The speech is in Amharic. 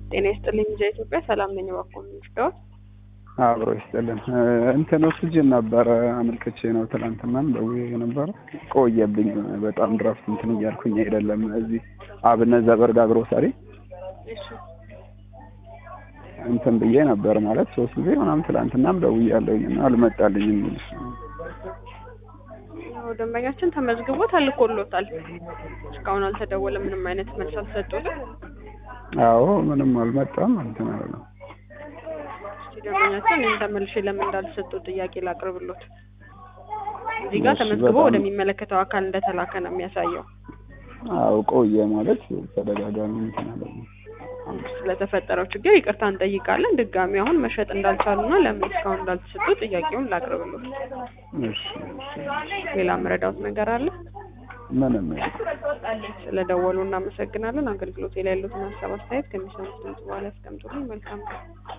ጤና ይስጥልኝ ልጃ ኢትዮጵያ ሰላም ነኝ። እባክዎን ምንድነው? አብሮ ይስጥልን። እንትን ኦክስጅን ነበረ አመልክቼ ነው ትናንትናም ደውዬ ነበረ። ቆየብኝ በጣም ድራፍት እንትን እያልኩኝ አይደለም። እዚህ አብነት ዘበርጋ ግሮሰሪ እሺ እንትን ብዬ ነበር ማለት ሶስት ጊዜ ምናምን ትናንትናም ደውያለሁኝ እና አልመጣልኝም። ያው ደንበኛችን ተመዝግቦ ተልኮሎታል። እስካሁን አልተደወለም። ምንም አይነት መልስ አልሰጡትም። አዎ ምንም አልመጣም እንትን አለ እስቲ ደንበኛችን እኔም ተመልሼ ለምን እንዳልሰጡ ጥያቄ ላቅርብሎት። እዚህ ጋር እሺ፣ ተመዝግቦ በጣም- ወደሚመለከተው አካል እንደተላከ ነው የሚያሳየው። አዎ ቆየ ማለት ተደጋጋሚ እንትን አለ ስለተፈጠረው ችግር ይቅርታ እንጠይቃለን። ድጋሚ አሁን መሸጥ እንዳልቻሉና ለምን እስካሁን እንዳልተሰጡ ጥያቄውን ላቅርብሎት። እሺ እሺ ሌላ መረዳውት ነገር አለ? ምንም ስለደወሉ እናመሰግናለን። አገልግሎት ላይ ያሉትን ሀሳብ አስተያየት ከሚሰሙት ድምጽ በኋላ ያስቀምጡልኝ። መልካም ቀን።